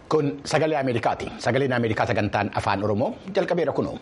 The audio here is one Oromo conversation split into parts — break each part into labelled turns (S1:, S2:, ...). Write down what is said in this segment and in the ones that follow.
S1: Kun sagalee Ameerikaati. Sagaleen Ameerikaa sagantaan afaan Oromoo jalqabeera kunoo.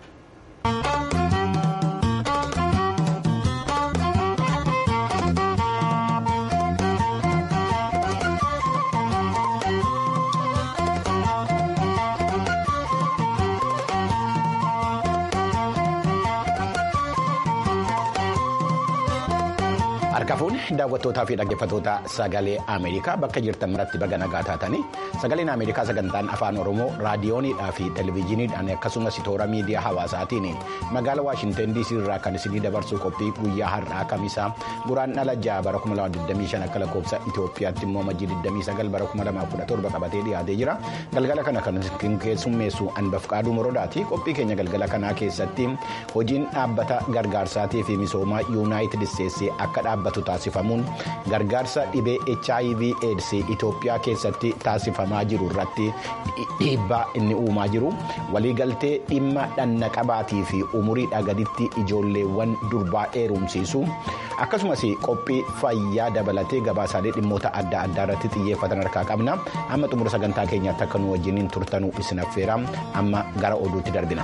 S1: Harka fuuni daawwattootaa fi dhaggeeffattoota sagalee Ameerikaa bakka jirtan maratti baga nagaa taatanii sagaleen Ameerikaa sagantaan afaan Oromoo raadiyoonidhaa fi televezyiiniidhaan akkasumas toora miidiyaa hawaasaatiin magaala Waashinten DC irraa kan isinii dabarsuu qophii guyyaa har'aa kamisaa guraandhala ja'a bara 2025 akka lakkoofsa Itoophiyaatti immoo majjii 29 bara 2017 qabatee dhiyaatee jira. Galgala kana kan keessummeessu Anbafqaaduu Morodaati. Qophii keenya galgala kanaa keessatti hojiin dhaabbata gargaarsaatii fi misoomaa Yuunaayitid Isteetsii akka dhaabbatu taasifamuun gargaarsa dhibee hiv aids itoophiyaa keessatti taasifamaa jiru irratti dhiibbaa inni uumaa jiru waliigaltee dhimma dhanna qabaatii fi umuriidha gaditti ijoolleewwan durbaa heerumsiisu akkasumas qophii fayyaa dabalatee gabaasaalee dhimmoota adda addaa irratti xiyyeeffatan harkaa qabna amma xumura sagantaa keenyaatti akka nu wajjiniin turtanuu isin affeera amma gara oduutti darbina.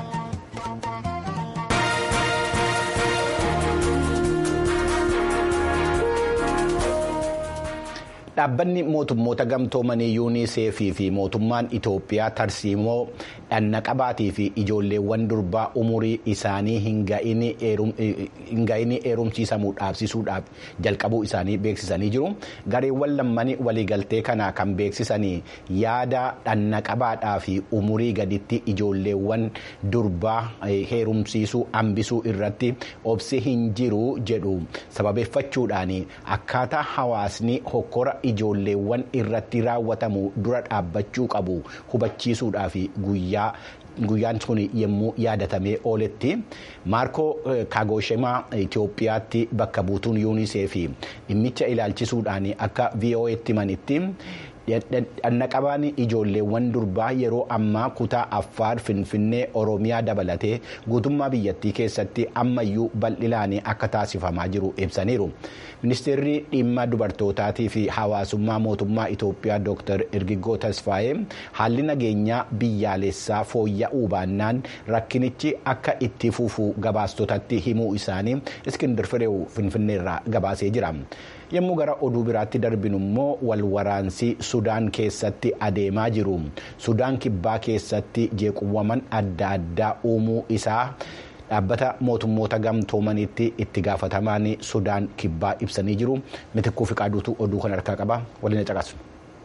S1: Dhaabbanni mootummoota gamtoomanii yuuniseefii fi mootummaan Itoophiyaa tarsiimoo dhanna qabaatii fi ijoolleewwan durbaa umurii isaanii hin ga'ini heerumsiisamuu dhaabsisuudhaaf jalqabuu isaanii beeksisanii jiru. Gareewwan lammanii waliigaltee kana kan beeksisanii yaada dhanna qabaadhaa fi umurii gaditti ijoolleewwan durbaa heerumsiisuu hambisuu irratti obsi hin jiru jedhu sababeeffachuudhaan akkaataa hawaasni hokkora. ijoolleewwan irratti raawwatamu dura dhaabbachuu qabu hubachiisuudhaaf guyyaa. Guyyaan kun yommuu yaadatamee ooletti maarkoo kaagoshemaa Itoophiyaatti bakka buutuun yuunisee fi dhimmicha ilaalchisuudhaan akka VOA'tti himanitti dhanna qabaan ijoolleewwan durbaa yeroo ammaa kutaa affaar finfinnee oromiyaa dabalatee guutummaa biyyattii keessatti ammayyuu bal'inaan akka taasifamaa jiru ibsaniiru. Ministeerri dhimma dubartootaatii fi hawaasummaa mootummaa Itoophiyaa Dr. Irgigoo Tasfaayee haalli nageenyaa biyyaalessaa fooyya'uu baannaan rakkinichi akka itti fufu gabaastotatti himuu isaanii Iskindir Fireew Finfinneerraa gabaasee jira. yommuu gara oduu biraatti darbinu immoo wal waraansi sudaan keessatti adeemaa jiru sudaan kibbaa keessatti jeequmsa adda addaa uumuu isaa dhaabbata mootummoota gamtoomaniitti itti gaafatamaan sudaan kibbaa ibsanii jiru mitikkuu fi qaaduutu oduu kan harkaa qaba waliin caqasu.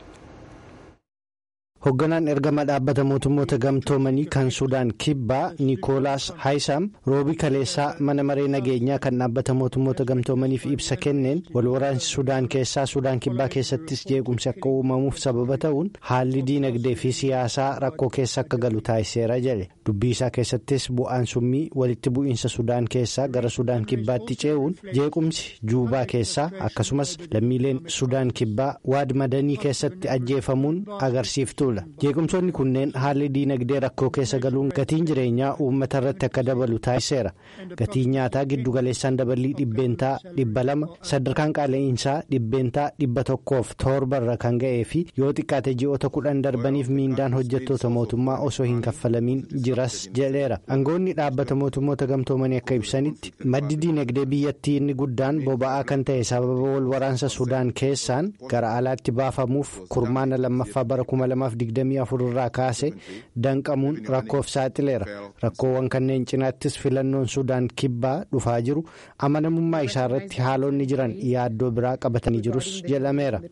S2: Hoogganaan ergama dhaabbata mootummoota gamtoomanii kan Sudaan kibbaa Nikoolaas Haayisam roobii kaleessaa mana maree nageenyaa kan dhaabbata mootummoota gamtoomaniif ibsa kenneen walwaraansi Sudaan keessaa Sudaan kibbaa keessattis jeequmsi akka uumamuuf sababa ta'uun haalli diinagdee fi siyaasaa rakkoo keessa akka galu taasiseera jedhe dubbii isaa keessattis bu'aan summii walitti bu'iinsa Sudaan keessaa gara Sudaan kibbaatti ce'uun jeequmsi Juubaa keessaa akkasumas lammiileen Sudaan kibbaa waad madanii keessatti ajjeefamuun agarsiiftu. jeequmsoonni kunneen haalli diinagdee rakkoo keessa galuun gatiin jireenyaa uummata irratti akka dabalu taasiseera gatiin nyaataa giddugaleessaan daballii dhibbeentaa dhibba lama sadarkaan qaala'insaa dhibbeentaa dhibba tokkoof torbarra kan ga'ee fi yoo xiqqaate ji'oota kudhan darbaniif miindaan hojjettoota mootummaa osoo hin kaffalamiin jiras jedheera aangoonni dhaabbata mootummoota gamtoomanii akka ibsanitti maddi diinagdee biyyattii inni guddaan boba'aa kan ta'e sababa wal waraansa sudaan keessaan gara alaatti baafamuuf kurmaana lammaffaa bara kuma lamaaf. 24 irraa kaase danqamuun rakkoof saaxileera rakkoowwan kanneen cinaattis filannoon sudaan kibbaa dhufaa jiru amanamummaa isaa irratti haalonni jiran yaaddoo biraa qabatanii jirus jedhameera.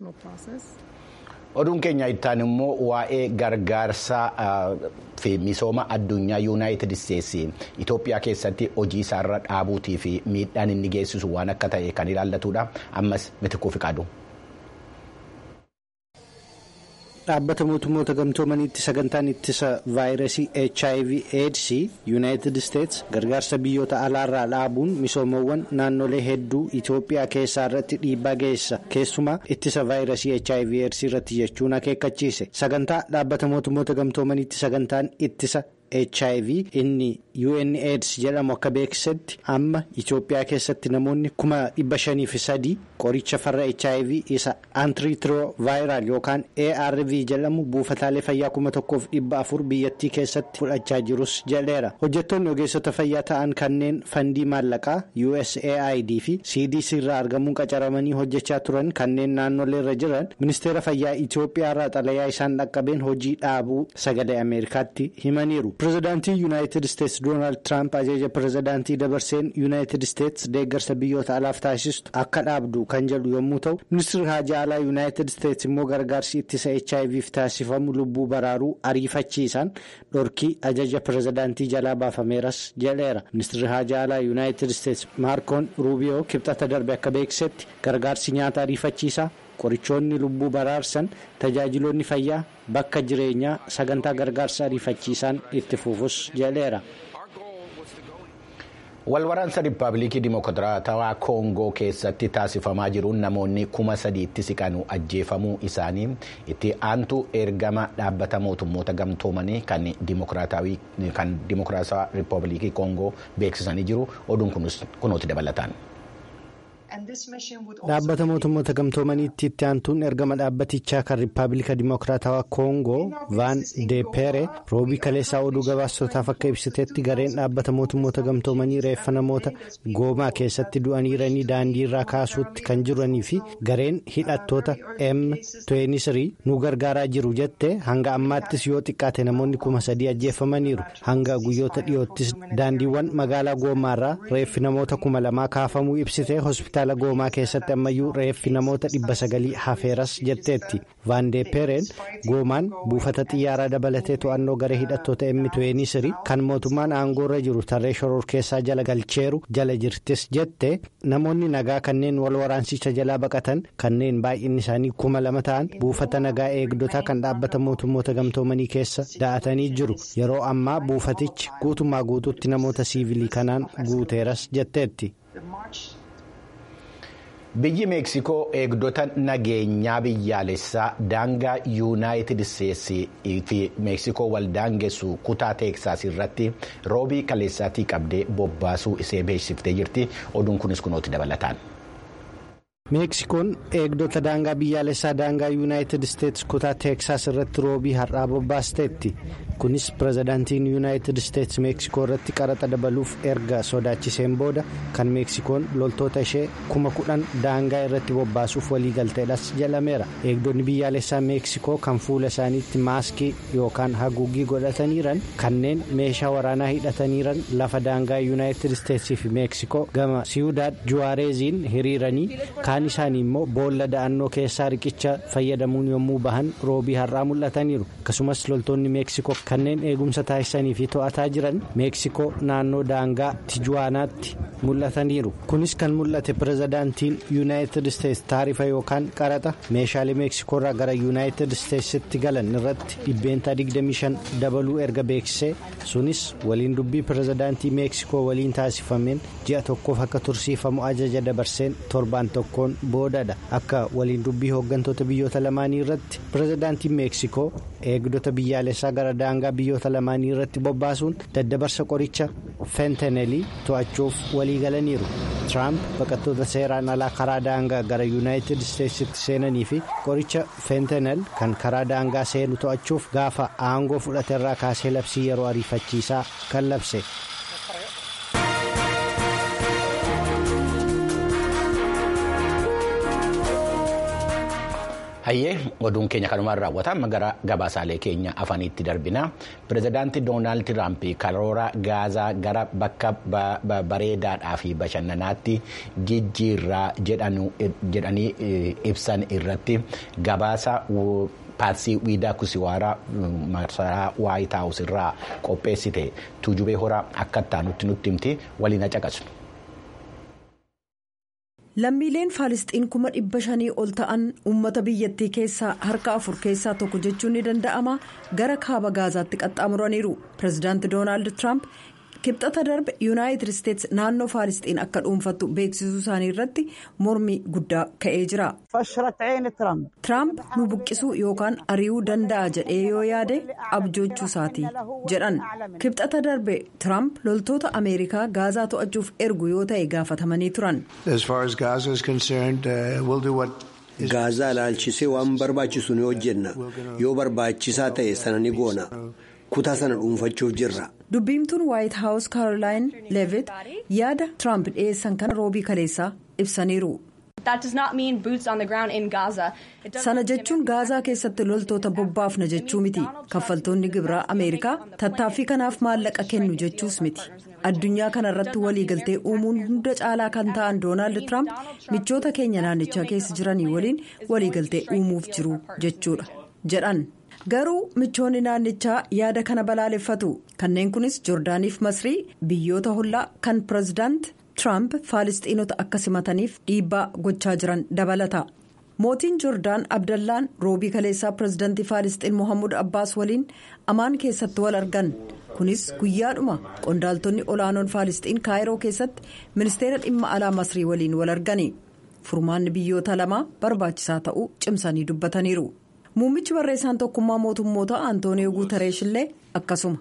S1: oduun keenya ittaan immoo waa'ee gargaarsaa fi misooma addunyaa yuunaayitid isteetsi itoophiyaa keessatti hojii isaarra dhaabuutii fi miidhaan inni geessisu waan akka ta'e kan ilaallatudha ammas mitikkuu fi qaadu.
S2: dhaabbata mootummoota gamtoomaniitti sagantaan ittisa vaayirasii hiv aids yuunaayitid isteets gargaarsa biyyoota alaarraa dhaabuun misoomawwan naannolee hedduu itoophiyaa keessaa irratti dhiibbaa geessa keessumaa ittisa vaayirasii hiv aids irratti jechuun akeekkachiise sagantaa dhaabbata mootummoota gamtoomaniitti sagantaan ittisa hiv inni unaids jedhamu akka beeksisetti amma itiyoophiyaa keessatti namoonni kuma dhibba shanii fi sadii qoricha farra hiv isa antireetiroovaayiraal yookaan arv jedhamu buufataalee fayyaa kuma tokkoof dhibba afur biyyattii keessatti fudhachaa jirus jedheera hojjettoonni ogeessota fayyaa ta'an kanneen fandii maallaqaa usaid fi cdc irraa argamuun qacaramanii hojjechaa turan kanneen naannolee irra jiran ministeera fayyaa itiyoophiyaa irraa xalayaa isaan dhaqqabeen hojii dhaabuu sagalee ameerikaatti himaniiru pirezidaantii yuunaayitid isteetsi doonaald tiraamp ajaja pirezidaantii dabarseen yuunaayitid isteetsi deeggarsa biyyoota alaaf taasistu akka dhaabdu kan jedhu yommuu ta'u ministeerri haajaa alaa yuunaayitid isteetsi immoo gargaarsi ittisa hiv taasifamu lubbuu baraaruu ariifachiisan dhorkii ajaja pirezidaantii jalaa baafameeras jedheera ministeerri haajaa alaa yuunaayitid isteetsi maarkoon ruubiyoo kibxata darbe akka beeksisetti gargaarsi nyaata ariifachiisaa. qorichoonni lubbuu baraarsan tajaajiloonni fayyaa bakka jireenyaa sagantaa gargaarsa ariifachiisaan itti fufus jedheera.
S1: walwaraansa riippaabilikii dimokiraatawaa koongoo keessatti taasifamaa jiruun namoonni kuma sadiitti siqanu ajjeefamuu isaanii itti aantu ergama dhaabbata mootummoota gamtoomanii kan dimokiraatawaa riippaabilikii koongoo beeksisanii jiru oduun kunuutti dabalataan.
S2: dhaabbata mootummoota gamtoomaniitti itti aantuun ergama dhaabbatichaa kan riippaabilika dimokiraatawaa koongoo vaan deepere roobii kaleessaa oduu gabaastotaaf akka ibsitetti gareen dhaabbata mootummoota gamtoomanii reeffa namoota goomaa keessatti du'aniiranii daandii irraa kaasuutti kan jiranii fi gareen hidhattoota m23 nu gargaaraa jiru jette hanga ammaattis yoo xiqqaate namoonni kuma sadii ajjeefamaniiru hanga guyyoota dhiyoottis daandiiwwan magaalaa goomaarraa reeffi namoota kuma lamaa kaafamuu ibsite hospitaala goomaa keessatti ammayyuu reeffi namoota dhibba sagalii hafeeras jetteetti vaandeepereen goomaan buufata xiyyaaraa dabalatee to'annoo garee hidhattoota m23 kan mootummaan aangoorra jiru tarree shoror keessaa jala galcheeru jala jirtis jette namoonni nagaa kanneen wal waraansicha jalaa baqatan kanneen baay'inni isaanii kuma lama ta'an buufata nagaa eegdotaa kan dhaabbata mootummoota gamtoomanii keessa da'atanii jiru yeroo ammaa buufatichi guutummaa guutuutti namoota siivilii kanaan guuteeras jetteetti.
S1: biyyi meeksikoo eegdota nageenyaa biyyaalessaa daangaa yuunaayitid isteetsii fi meeksikoo wal daangessu kutaa teeksaas irratti roobii kaleessaatii qabdee bobbaasuu isee beeksiftee jirti oduun kunis kunooti dabalataan.
S2: meeksikoon eegdota daangaa biyyaalessaa daangaa yuunaayitid isteetsi kutaa teeksaas irratti roobii har'aa bobbaasteetti kunis pirezidaantiin yuunaayitid isteetsi meeksikoo irratti qaraxa dabaluuf erga sodaachiseen booda kan meeksikoon loltoota ishee kuma kudhan daangaa irratti bobbaasuuf waliigalteedhas jedhameera eegdonni biyyaalessaa meeksikoo kan fuula isaaniitti maaskii yookaan haguuggii godhataniiran kanneen meeshaa waraanaa hidhataniiran lafa daangaa yuunaayitid isteetsii fi meeksikoo gama siyudaad juwaareeziin hiriiranii kaan isaanii immoo boolla da'annoo keessaa riqicha fayyadamuun yommuu bahan roobii har'aa mul'ataniiru akkasumas loltoonni meeksikoo kanneen eegumsa taasisanii fi to'ataa jiran meeksikoo naannoo daangaa tijuwaanaatti mul'ataniiru kunis kan mul'ate pirezidaantiin yuunaayitid isteetsi taarifa yookaan qaraxa meeshaalee meeksikoorraa gara yuunaayitid isteetsitti galan irratti dhibbeentaa 25 dabaluu erga beeksisee sunis waliin dubbii pirezidaantii meeksikoo waliin taasifameen ji'a tokkoof akka tursiifamu ajaja dabarseen torbaan tokkoon boodadha akka waliin dubbii hooggantoota biyyoota lamaanii irratti pirezidaantiin meeksikoo eegdota biyyaalessaa gara daangaa biyyoota lamaanii irratti bobbaasuun daddabarsa qoricha fentenelii to'achuuf walii galaniiru tiraamp baqattoota seeraan alaa karaa daangaa gara yuunaayitid isteetsitti seenanii fi qoricha fentenel kan karaa daangaa seenu to'achuuf gaafa aangoo fudhateerraa kaasee labsii yeroo ariifachiisaa kan labse.
S1: hayyee oduun keenya kanumaan raawwata amma gara gabaasaalee keenya afaniitti darbina pirezidaantii doonaald tiraamp karoora gaazaa gara bakka bareedaadhaa fi bashannanaatti jijjiirraa jedhanii ibsan irratti gabaasa paarsii wiidaa kusiwaaraa masaraa waayit haawus irraa qopheessite tuujubee horaa akka itti nutti himti waliin caqasnu.
S3: lammiileen faalisxiin kuma dhibba shanii ol ta'an uummata biyyattii keessaa harka afur keessaa tokko jechuun ni danda'ama gara kaaba gaazaatti qaxxaamuraniiru pirezidaanti doonaald tiraamp kibxata darbe yuunaayitid isteetsi naannoo faalisxiin akka dhuunfattu beeksisuu isaanii irratti mormii guddaa ka'ee jira. tiraamp nu buqqisuu yookaan ari'uu danda'a jedhee yoo yaade abjoochuu isaati jedhan kibxata darbe tiraamp loltoota ameerikaa gaazaa to'achuuf ergu yoo ta'e gaafatamanii turan.
S4: gaazaa ilaalchisee waan barbaachisu ni hojjenna yoo barbaachisaa ta'e sana ni goona kutaa sana dhuunfachuuf jirra.
S3: dubbiimtuun waayit haawus kaarolaayin leevit yaada tiraamp dhiyeessan kana roobii kaleessaa ibsaniiru. sana jechuun gaazaa keessatti loltoota bobbaafna jechuu miti kaffaltoonni gibiraa ameerikaa tattaaffii kanaaf maallaqa kennu jechuus miti addunyaa kana irratti waliigaltee uumuun hunda caalaa kan ta'an doonaald tiraamp michoota keenya naannichaa keessa jiranii waliin waliigaltee uumuuf jiru jechuudha jedhan. garuu michoonni naannichaa yaada kana balaaleffatu kanneen kunis joordaaniif masrii biyyoota hollaa kan pirezidaant tiraamp faalisxiinota akka simataniif dhiibbaa gochaa jiran dabalata mootiin joordaan abdallaan roobii kaleessaa pirezidaantii faalisxiin mohammud abbaas waliin amaan keessatti wal argan kunis guyyaadhuma qondaaltonni olaanoon faalisxiin kaayiroo keessatti ministeera dhimma alaa masrii waliin wal argani furmaanni biyyoota lamaa barbaachisaa ta'uu cimsanii dubbataniiru. muummichi barreessaan tokkummaa mootummoota antooniyoo guutareesh illee akkasuma.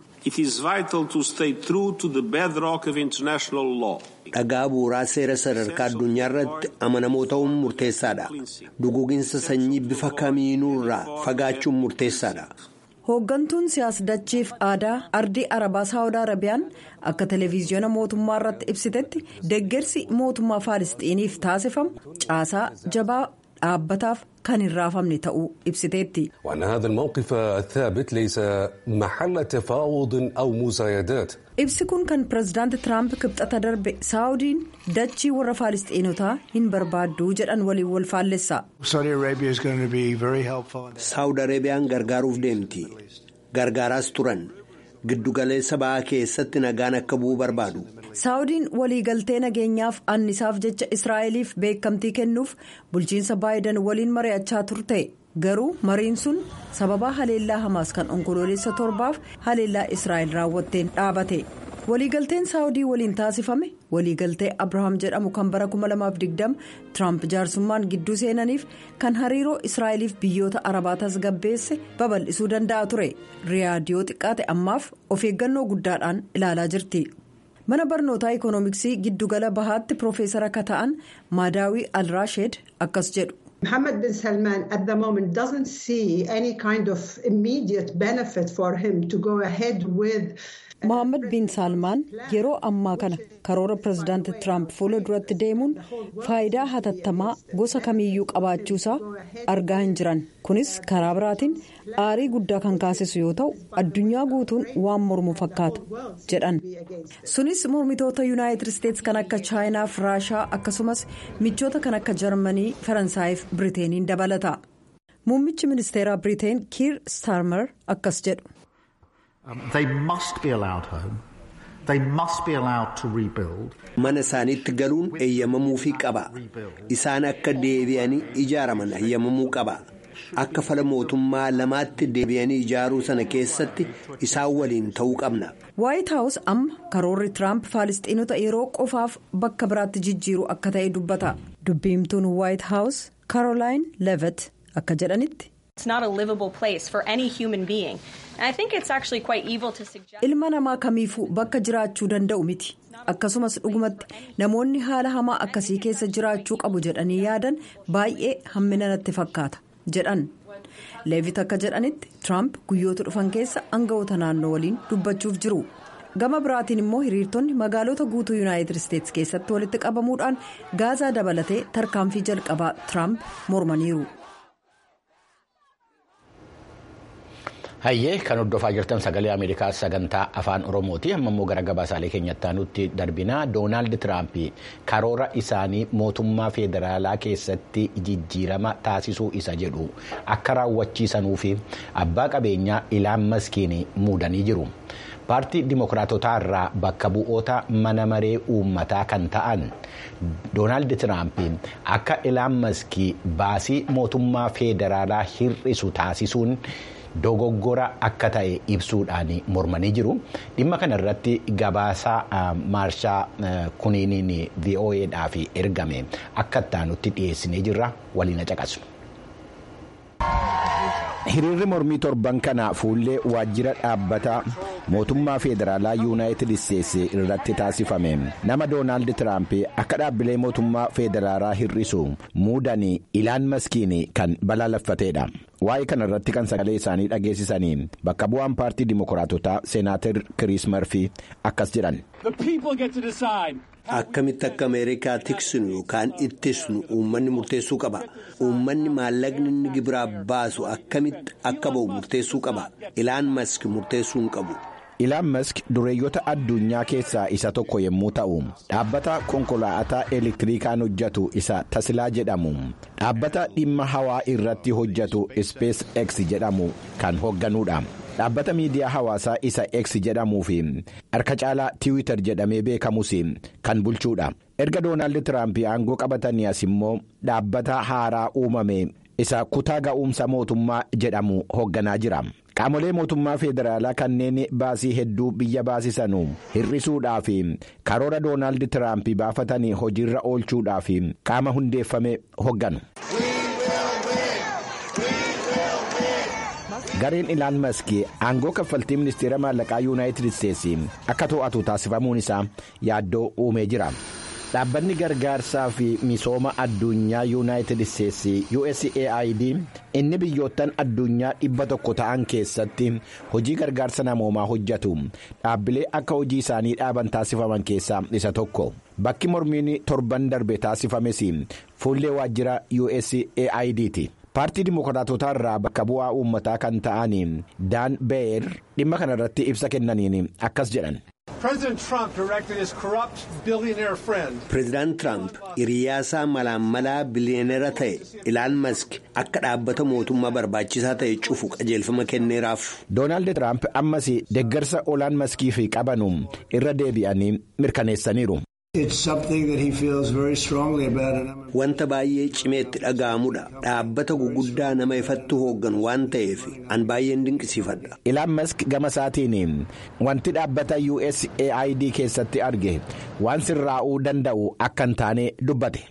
S4: dhagaa bu'uuraa seera sadarkaa addunyaa irratti amanamoo ta'uun murteessaadha duguginsa sanyii bifa kamiinuurraa fagaachuun murteessaadha.
S3: hooggantuun siyaasdachiif aadaa ardii arabaa saawud arabiyaan akka televiziyoona mootummaa irratti ibsitetti deeggarsi mootummaa faalisxiiniif taasifamu caasaa jabaa dhaabbataaf kan hin raafamne ta'uu ibsiteetti. ibsi kun kan pirezidaanti tiraamp kibxata darbe saawudiin dachii warra faalisxiinotaa hin barbaaddu jedhan waliin wal faallessa.
S4: saawud arabiyaan gargaaruuf deemti gargaaraas turan giddugaleessa ba'aa keessatti nagaan akka bu'uu barbaadu.
S3: saawudiin waliigaltee nageenyaaf annisaaf jecha israa'eliif beekamtii kennuuf bulchiinsa baayidan waliin mari'achaa turte garuu mariin sun sababaa haleellaa hamaas kan onkoloolessa torbaaf haleellaa israa'el raawwatteen dhaabate waliigalteen saawudii waliin taasifame waliigaltee abrahaam jedhamu kan bara 2020 tiraamp jaarsummaan gidduu seenaniif kan hariiroo israa'eliif biyyoota arabaa tasgabbeesse babal'isuu danda'a ture riyaadiyoo xiqqaate ammaaf of eeggannoo guddaadhaan ilaalaa jirti. mana barnootaa ikoonomiksii giddugala bahaatti piroofeesara akka ta'an maadaawii alraasheed akkas jedhu.
S5: Mohammed bin Salman at the moment doesn't see any kind of immediate benefit for him to go ahead with.
S3: Mohammed bin Salmaan yeroo ammaa kana karoora pirezidaanti Tiraamp fuula duratti deemuun faayidaa hatattamaa gosa kamiyyuu qabaachuusaa argaa hin jiran. Kunis karaa biraatiin aarii guddaa kan kaasisu yoo ta'u addunyaa guutuun waan mormu fakkaata jedhan. Sunis mormitoota yuunaayitid isteetsi kan akka chaayinaaf raashaa akkasumas michoota kan akka jarmanii faransaayif biriteeniin dabalata. Muummichi ministeeraa biriteen kiir staarmer akkas jedhu.
S4: mana isaaniitti galuun eeyyamamuufii qaba isaan akka deebi'anii ijaaraman eeyyamamuu qaba akka fala mootummaa lamaatti deebi'anii ijaaruu sana keessatti isaan waliin ta'uu qabna.
S3: waayit haawus amma karoorri tiraamp faalisxiinota yeroo qofaaf bakka biraatti jijjiiru akka ta'e dubbata dubbiimtuun waayit haawus kaarolaayin levet akka jedhanitti. ilma namaa kamiifuu bakka jiraachuu danda'u miti akkasumas dhugumatti namoonni haala hamaa akkasii keessa jiraachuu qabu jedhanii yaadan baay'ee hammina natti fakkaata jedhan leevit akka jedhanitti tiraamp guyyoota dhufan keessa aangawoota naannoo waliin dubbachuuf jiru gama biraatiin immoo hiriirtonni magaalota guutuu yuunaayitid isteetsi keessatti walitti qabamuudhaan gaazaa dabalatee tarkaanfii jalqabaa tiraamp mormaniiru.
S1: hayyee kan hordofaa jirtan sagalee ameerikaa sagantaa afaan oromooti amma immoo gara gabaasaalee keenyatti aanutti darbinaa doonaald tiraamp karoora isaanii mootummaa federaalaa keessatti jijjiirama taasisuu isa jedhu akka raawwachiisanuu fi abbaa qabeenyaa ilaan maskiin muudanii jiru. paartii dimokiraatotaa irraa bakka bu'oota mana maree uummataa kan ta'an doonaald tiraamp akka ilaan maskii baasii mootummaa federaalaa hir'isu taasisuun dogoggora akka ta'e ibsuudhaan mormanii jiru dhimma kana irratti gabaasaa maarshaa kuniiniin vo'edhaaf ergame akka ittaanutti dhiyeessinee jirra waliin caqasu. hiriirri mormii torban kana fuullee waajjira dhaabbata mootummaa federaalaa yuunaayitid isteetsi irratti taasifame nama doonaald tiraamp akka dhaabbilee mootummaa federaalaa hir'isu muudanii ilaan maskiin kan balaaleffateedha waa'ee kana irratti kan sagalee isaanii dhageessisanii bakka bu'aan paartii dimokiraatotaa seenaatar kiriis marfii akkas jedhan.
S4: Akkamitti akka Ameerikaa tiksinu yookaan ittisnu uummanni murteessuu qaba. Uummanni maallaqni inni gibiraa baasu akkamitti akka ba'u murteessuu qaba. Ilaan mask murteessuu hin qabu.
S1: Ilaan mask dureeyyota addunyaa keessaa isa tokko yommuu ta'u dhaabbata konkolaataa elektirikaan hojjetu isa tasilaa jedhamu dhaabbata dhimma hawaa irratti hojjetu space x jedhamu kan hoogganuudha. dhaabbata miidiyaa hawaasaa isa x jedhamuu fi harka caalaa tiwiitar jedhamee beekamus kan bulchuudha erga doonaald tiraamp aangoo qabatanii as immoo dhaabbata haaraa uumame isa kutaa ga'umsa mootummaa jedhamu hoogganaa jira qaamolee mootummaa federaalaa kanneen baasii hedduu biyya baasisanu hir'isuudhaaf karoora doonaald tiraamp baafatanii hojiirra oolchuudhaaf qaama hundeeffame hoogganu. gareen ilaan maskii aangoo kaffaltii ministeera maallaqaa yuunaayitid isteetsi akka to'atu taasifamuun isaa yaaddoo uumee jira dhaabbanni gargaarsaa fi misooma addunyaa yuunaayitid isteetsi usaid inni biyyoottan addunyaa dhibba tokko ta'an keessatti hojii gargaarsa namoomaa hojjetu dhaabbilee akka hojii isaanii dhaaban taasifaman keessaa isa tokko bakki mormiin torban darbe taasifames fuullee waajjira usaid ti. paartii dimokiraatotaa irraa bakka bu'aa uummataa kan ta'an daan beer dhimma kana irratti ibsa kennaniin akkas jedhan.
S4: Pireezidaant Tiraamp hiriyaasaa malaan malaa biliyoonera ta'e ilaan mask akka dhaabbata mootummaa barbaachisaa ta'e cufu qajeelfama kenneeraaf.
S1: Doonaald Tiraamp ammas deeggarsa olaan maskiif qabanu irra deebi'anii mirkaneessaniiru.
S4: Wanta baay'ee cimeetti dhaga'amudha. Dhaabbata guguddaa nama ifatti hoogganu waan ta'eef an baay'een dinqisiifadha.
S1: Ilaan mask gama isaatiin wanti dhaabbata USAID keessatti arge waan sirraa'uu danda'u akka hin taane dubbate.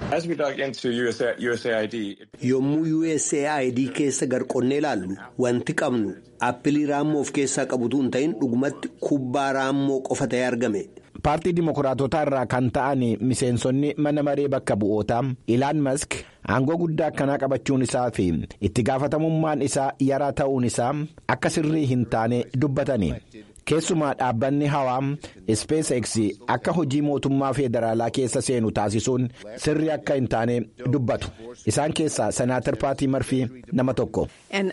S4: Yommuu USAID keessa garqonnee ilaallu wanti qabnu aappilii raammoo of keessaa qabutu hin ta'in dhugumatti kubbaa raammoo qofa ta'ee argame.
S1: paartii dimokiraatotaa irraa kan ta'an miseensonni mana maree bakka bu'ootaa ilaan mask aangoo guddaa akkanaa qabachuun isaa fi itti gaafatamummaan isaa yaraa ta'uun isaa akka sirrii hin taane dubbatani keessumaa dhaabbanni hawaa SpaceX akka hojii mootummaa federaalaa keessa seenu taasisuun sirrii akka hin taane dubbatu isaan keessaa senaatar paatii marfii nama tokko.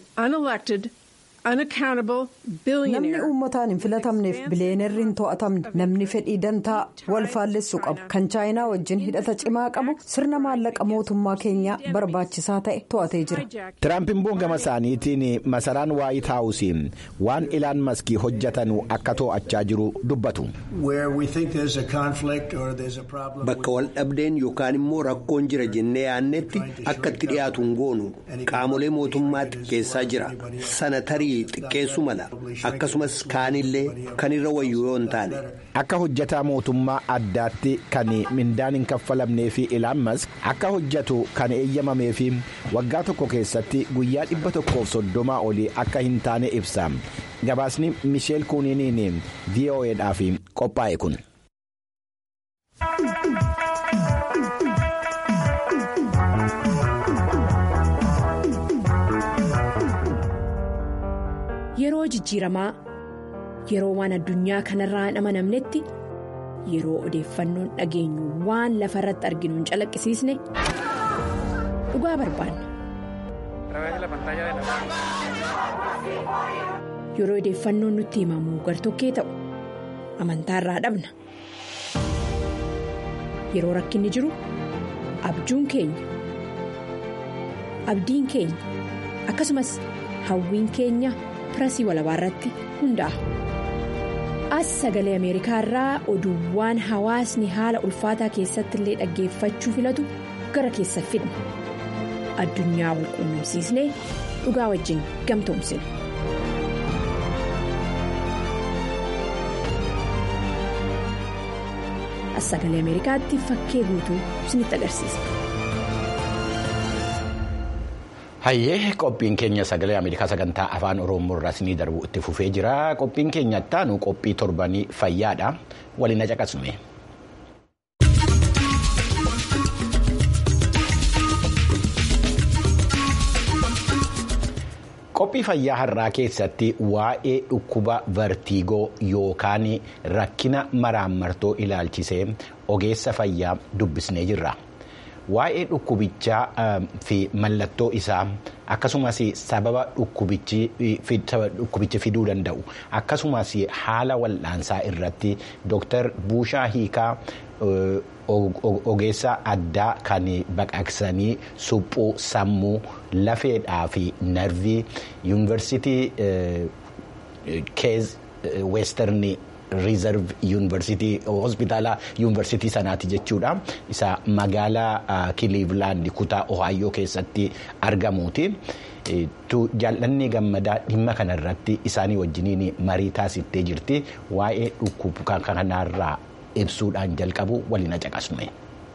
S3: namni uummataan hin filatamneef biliyeenerri hin to'atamne namni fedhii dantaa wal faallessuu qabu kan chaayinaa wajjin hidhata cimaa qabu sirna maallaqa mootummaa keenyaa barbaachisaa ta'e to'atee jira.
S1: tiraamp immoo gama isaaniitiin masaraan waayit haawusii waan ilaan maskii hojjetanu akka to'achaa jiru dubbatu.
S4: bakka wal dhabdeen yookaan immoo rakkoon jira jennee yaannetti akka itti dhiyaatu hin goonu qaamolee mootummaa xiqqeessaa jira sana tarii xiqqeessu mala akkasumas kaanillee kan irra wayyu yoo hin taane.
S1: akka hojjetaa mootummaa addaatti kan mindaan hin kaffalamnee fi ilaan mask akka hojjetu kan eeyyamamee fi waggaa tokko keessatti guyyaa dhibba tokkoof soddomaa olii akka hin taane ibsa gabaasni misheel kuuniiniin vo'edhaaf qophaa'e kun.
S6: Yeroo jijjiiramaa yeroo waan addunyaa kanarraa hin amanamnetti yeroo odeeffannoon dhageenyu waan lafa irratti arginu hin calaqqisiisne dhugaa barbaanna. Yeroo odeeffannoon nutti himamu gartokkee ta'u amantaarraa dhabna. Yeroo rakkinni jiru abjuun keenya abdiin keenya akkasumas hawwiin keenya. pirasii walabaa irratti hundaa'a. As sagalee Ameerikaa irraa oduuwwan hawaasni haala ulfaataa keessatti illee dhaggeeffachuu filatu gara keessa fidna. Addunyaa wal quunnamsiisnee dhugaa wajjin gamtoomsina. as sagalee ameerikaatti fakkee guutuu isinitti agarsiisa.
S1: hayyee qophiin keenya sagalee ameerikaa sagantaa afaan oromoo irraa isinii darbu itti fufee jira qophiin keenya ittaanu qophii torbanii fayyaadha waliin caqasnu. qophii fayyaa har'aa keessatti waa'ee dhukkuba vertiigoo yookaan rakkina maraammartoo ilaalchisee ogeessa fayyaa dubbisnee jirra. waa'ee dhukkubichaa fi mallattoo isaa akkasumas sababa dhukkubichi fiduu danda'u akkasumas haala wal'aansaa irratti dooktar Buushaa Hiikaa ogeessa addaa kan baqaqsanii suphuu sammuu lafeedhaa fi narvii yuunivarsiitii keez weestarnii. riizarv yuunivarsiitii hospitaala yuunivarsiitii sanaati jechuudha isa magaalaa kiliivlaandi kutaa ohaayoo keessatti argamuuti. jaallanni gammadaa dhimma kanarratti isaanii wajjiniin marii taasiftee jirti waa'ee dhukkuba kanarraa ibsuudhaan jalqabu waliin caqasnu.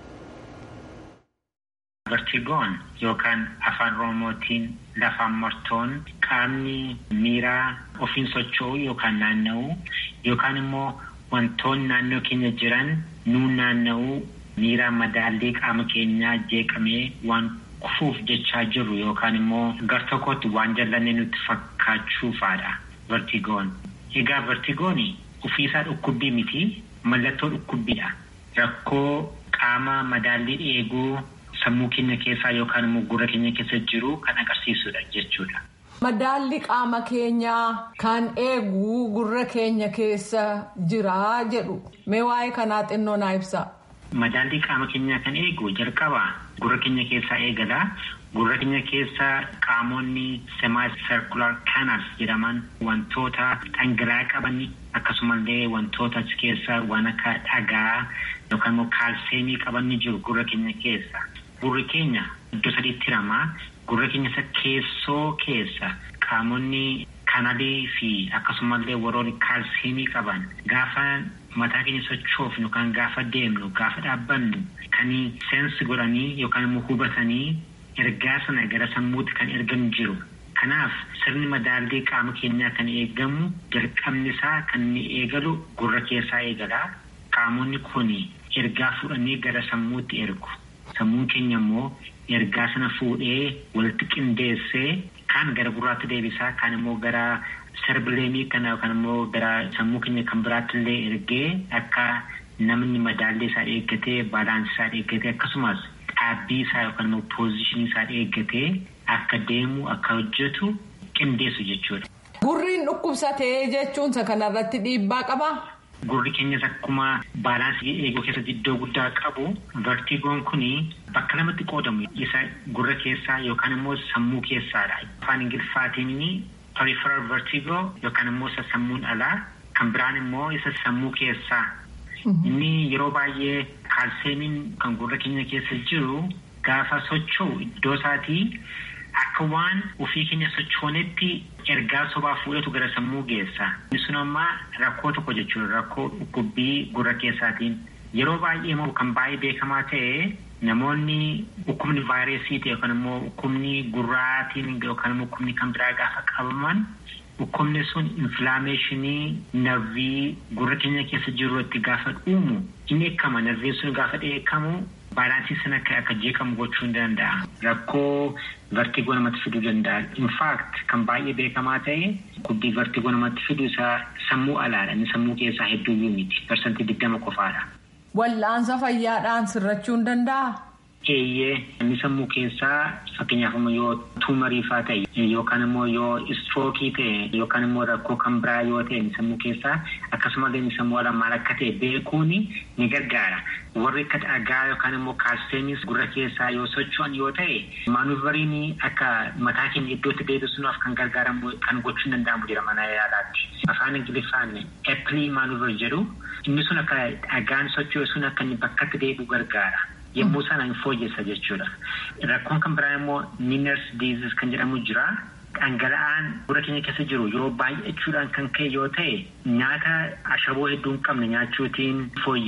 S7: Vertigoon yookaan afaan oromootiin lafaan martoon qaamni miiraa ofiin socho'u yookaan naanna'u yookaan immoo wantoonni naannoo keenya jiran nuun naanna'u miiraa madaallii qaama keenyaa jeeqamee waan kufuuf jechaa jiru yookaan immoo gar tokkotti waan jallannee nutti fakkaachuufaadha vertigoon. Egaa vertigoon ofiisaa dhukkubbii miti mallattoo dhukkubbiidha. Rakkoo qaama madaallii eeguu. sammuu keenya keessaa yookaan immoo gurra keenya keessa jiru kan agarsiisudha jechuudha.
S8: Madaalli qaama keenyaa kan eegu gurra keenya keessa jira jedhu mee waa'ee kanaa xinnoo naa ibsa.
S7: Madaalli qaama keenyaa kan eegu jalqaba gurra keenya keessaa eegala. Gurra keenya keessa qaamonni semi-circular canals jedhaman wantoota dhangala'aa qaban akkasumallee wantoota achi keessa waan akka dhagaa yookaan immoo kaalseemii qaban ni jiru gurra keenya keessa. Gurri keenya iddoo sadiitti hiramaa gurra keenya isa keessoo keessa qaamonni kanalii fi akkasumallee warroonni kaalsiimii qaban gaafa mataa keenya sochoofnu yookaan gaafa deemnu gaafa dhaabbannu kan seensi godhanii yookaan immoo hubatanii ergaa sana gara sammuutti kan ergan jiru. Kanaaf sirni madaallii qaama keenyaa kan eegamu jalqabni isaa kan inni eegalu gurra keessaa eegala. Qaamonni kun ergaa fudhanii gara sammuutti ergu. Sammuun keenya immoo ergaa sana fuudhee walitti qindeessee kaan gara gurraatti deebisaa kaan immoo gara sarbileemii kana yookaan immoo gara sammuu keenya kan biraatti illee ergee akka namni madaallii isaa eeggatee baalaansii isaa eeggatee akkasumas dhaabbii isaa yookaan immoo poozishinii isaa eeggatee akka deemu akka hojjetu qindeessu jechuudha.
S8: Gurriin dhukkubsatee jechuunsa kanarratti dhiibbaa qabaa?
S7: Gurri keenyas akkuma baalaansii eeguu keessatti iddoo guddaa qabu vertigoon kuni bakka lamatti qoodamu isa gurra keessaa yookaan immoo sammuu keessaadha. Afaan Ingiliffaatiin peripheral vertigo yookaan immoo isa sammuun alaa kan biraan immoo isa sammuu keessaa. Inni yeroo baay'ee kaalseemiin kan gurra keenya keessa jiru gaafa socho'u iddoo isaatii akka waan ofii keenya sochoonetti ergaa sobaa fuudhatu gara sammuu geessa. Inni sun ammaa rakkoo tokko jechuudha. Rakkoo dhukkubbii gurra keessaatiin. Yeroo baay'ee immoo kan baay'ee beekamaa ta'e namoonni dhukkubni vaayirasii ta'e yookaan immoo dhukkubni gurraatiin yookaan immoo dhukkubni kan biraa gaafa qabaman dhukkubni sun infilaameeshinii narvii gurra keenya keessa jiru itti gaafa dhuumu inni eekama narviin sun gaafa dheekkamu baalaansii sana akka jeeqamu gochuu ni danda'a. Rakkoo vertigoo namatti fiduu danda'a. Infaakt kan baay'ee beekamaa ta'e dhukkubbii vertigoo namatti fidu isaa sammuu alaadha. Inni sammuu keessaa hedduu miti. Parsantii digdama qofaadha.
S8: Wal'aansa fayyaadhaan sirrachuu ni danda'a?
S7: Eeyyee inni sammuu keessaa fakkeenyaaf yoo tuumariifaa ta'e yookaan immoo yoo istrookii ta'e yookaan immoo rakkoo kan biraa yoo ta'e inni sammuu keessaa akkasumallee inni sammuu alaa maal akka ta'e beekuun ni gargaara. Warri akka dhagaa yookaan immoo kaalseemis gurra keessaa yoo socho'an yoo ta'e maanuveriin akka mataa keenya iddootti deebisuudhaaf kan gargaaramu kan gochuu hin danda'amu jira mana yaalaatti. Afaan Ingiliffaan eppilii maanuver jedhu inni sun akka dhagaan socho'u sun akka inni bakkatti deebi'u gargaara. Yommuu sana hin fooyyessa jechuudha. Rakkoon kan biraa immoo miiners diizis kan jedhamu jira. Dhangala'aan gurra keenya keessa jiru yeroo baay'achuudhaan kan ka'e yoo ta'e nyaata ashaboo hedduu hin qabne nyaachuutiin fooyya'a.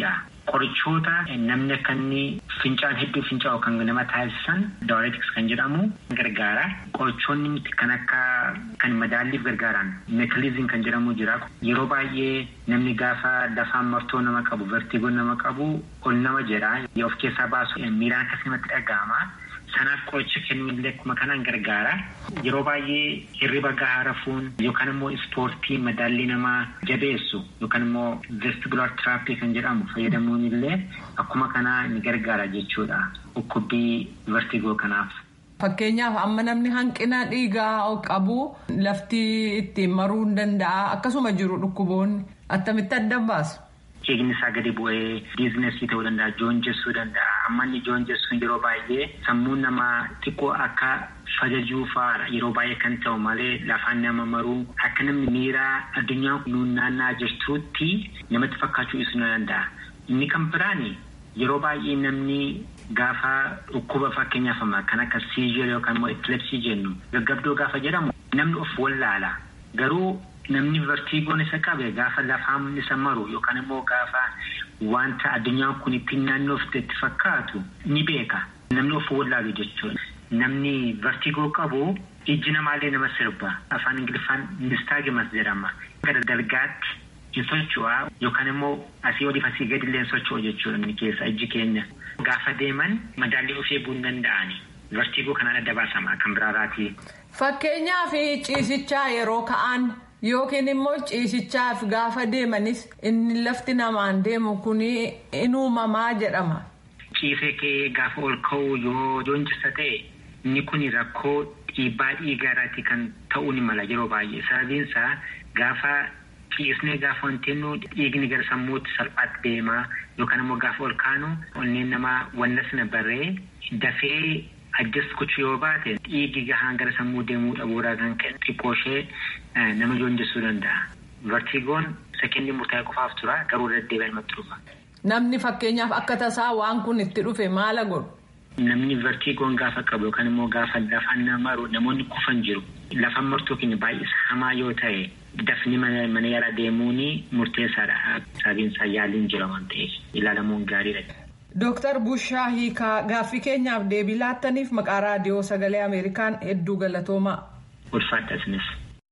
S7: qorichoota namni akka inni fincaan hedduu fincaa'u kan nama taasisan daawwatiks kan jedhamu gargaara. Qorichoonni kan akka kan madaalliif gargaaran meekiliizin kan jedhamu jira. Yeroo baay'ee namni gaafa lafaan martoo nama qabu vertigoon nama qabu ol nama jedha. Of keessaa baasu miiraan akkasumatti dhaga'ama. Sanaaf qoricha kennuullee akkuma kanaan gargaara. Yeroo baay'ee hirriba gahaa rafuun yookaan immoo ispoortii madaallii namaa jabeessu yookaan immoo vestibular tiraappii kan jedhamu fayyadamuun illee akkuma kanaa ni gargaara jechuudha. Dhukkubbii vertigoo kanaaf.
S8: Fakkeenyaaf amma namni hanqina dhiigaa qabu lafti ittiin maruu hin danda'a akkasuma jiru dhukkuboonni attamitti adda baasu.
S7: Eegni isaa gadi bu'ee biizinasii ta'uu danda'a joonjessuu danda'a amma inni joonjessuun yeroo baay'ee sammuun namaa xiqqoo akka fajajuu fa'aadha yeroo baay'ee kan ta'u malee lafaan nama maruu akka namni miira addunyaa nuun naannaa jirtuutti namatti fakkaachuu ibsuu ni danda'a. Inni kan biraani yeroo baay'ee namni gaafa dhukkuba fakkeenyaaf kan akka siizee yookaan immoo epilepsii jennu gaggabdoo gaafa jedhamu namni of wallaala garuu. Namni vertiigoon isa qabe gaafa lafaan isa maru yookaan immoo gaafa wanta addunyaan kun ittiin naannoof itti fakkaatu ni beeka. Namni of wallaalu jechuudha. Namni vertiigoo qabu ijji namaallee nama sirba. Afaan Ingiliffaan nistaagimas jedhama. Gara dalgaatti hin socho'aa yookaan immoo asii oliif asii gadi illee socho'u jechuudha inni keessa ijji keenya. Gaafa deeman madaallee of eeguu hin danda'ani. Vertiigoo kanaan adda baasama kan biraarraati.
S8: Fakkeenyaaf ciisichaa yeroo ka'an. Yookiin immoo ciisichaaf gaafa deemanis inni lafti namaan deemu kun in uumamaa jedhama.
S7: Ciisee kee gaafa ol ka'u yoo joonjisa ta'e inni kun rakkoo dhiibbaa dhiigaarraati kan ta'uu ni mala yeroo baay'ee sababiin isaa gaafa ciisnee gaafa wanti dhiigni gara sammuutti salphaatti deemaa yookaan immoo gaafa ol kaanu onneen namaa wanna sana barree dafee. Addas gochuu yoo baate dhiigi gahaan gara sammuu deemuu dhabuurraa kan ka'e xiqqoo ishee nama joonjessuu danda'a. Vertigoon sekeendii murtaa'e qofaaf tura garuu deddeebi'ee namatti dhufa.
S8: Namni fakkeenyaaf akka tasaa waan kun itti dhufe maala godhu?
S7: Namni vertigoon gaafa qabu yookaan immoo gaafa lafaan nama maru namoonni kufan jiru. Lafaan martuu keenya baay'ee hamaa yoo ta'e dafni mana yaalaa deemuun murteessaadha. Sababiin isaa yaaliin jira waan ta'eef ilaalamuun gaariidha.
S8: Dooktar Bushaa Hiikaa gaaffii keenyaaf deebii laattaniif maqaa raadiyoo sagalee Ameerikaan hedduu galatoomaa.
S7: Ulfaadha isinis.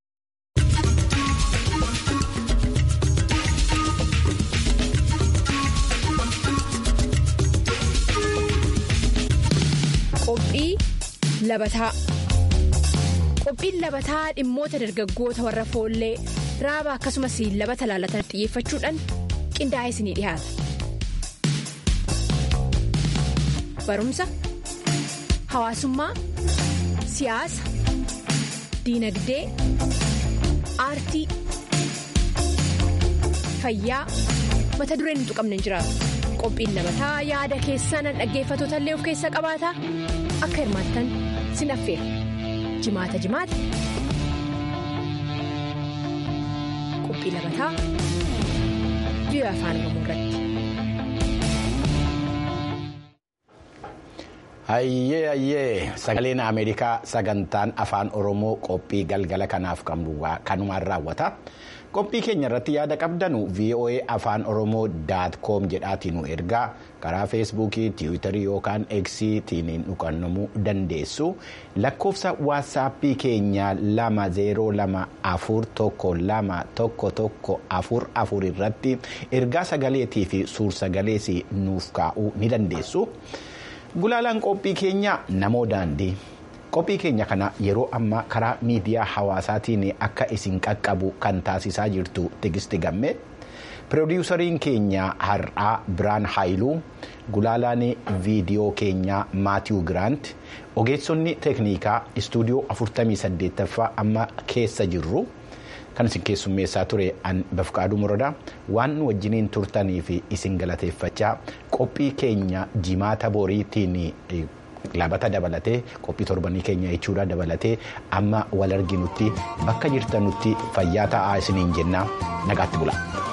S6: Qophii labataa Qophiin labataa dhimmoota dargaggoota warra foollee raaba akkasumas labata laalatan xiyyeeffachuudhaan qindaa'ee isinii dhiyaata. barumsa hawaasummaa siyaasa diinagdee aartii fayyaa mata dureen hin tuqamne hin jiraatu qophiin labataa yaada keessan dhaggeeffatoota illee of keessaa qabaata akka hirmaattan sin affeera jimaata jimaata qophii labataa biyya afaan oromoo irratti.
S1: Hayyee hayyee sagaleen Ameerikaa sagantaan afaan Oromoo qophii galgala kanaaf kanumaan raawwata. Qophii keenya irratti yaada qabdanu VOA afaan Oromoo daat koom jedhaatiin nu ergaa karaa feesbuukii, tiwiitarii yookaan eksiitiin dhuqannamuu dandeessu. Lakkoofsa waatsaappii keenya lama zeeroo lama afur tokko lama tokko tokko afur afur irratti ergaa sagaleetii fi suur sagalees nuuf kaa'uu ni dandeessu. Gulaalaan qophii keenya namoo daandii qophii keenya kana yeroo ammaa karaa miidiyaa hawaasaatiin akka isin qaqqabu kan taasisaa jirtu tigisti gamme piroodiwusariin keenya har'aa biraan haayiluu gulaalaan viidiyoo keenyaa maatiiw giraant ogeessonni teeknikaa istuudiyoo 48ffaa amma keessa jirru. kan isin keessummeessaa ture an bafqaaduu muradaa waan nu wajjiniin turtanii fi isin galateeffachaa qophii keenya jimaata boriitiin labata dabalatee qophii torbanii keenya jechuudha dabalatee amma wal arginutti bakka jirtanutti fayyaa ta'aa isiniin jennaa nagaatti bula.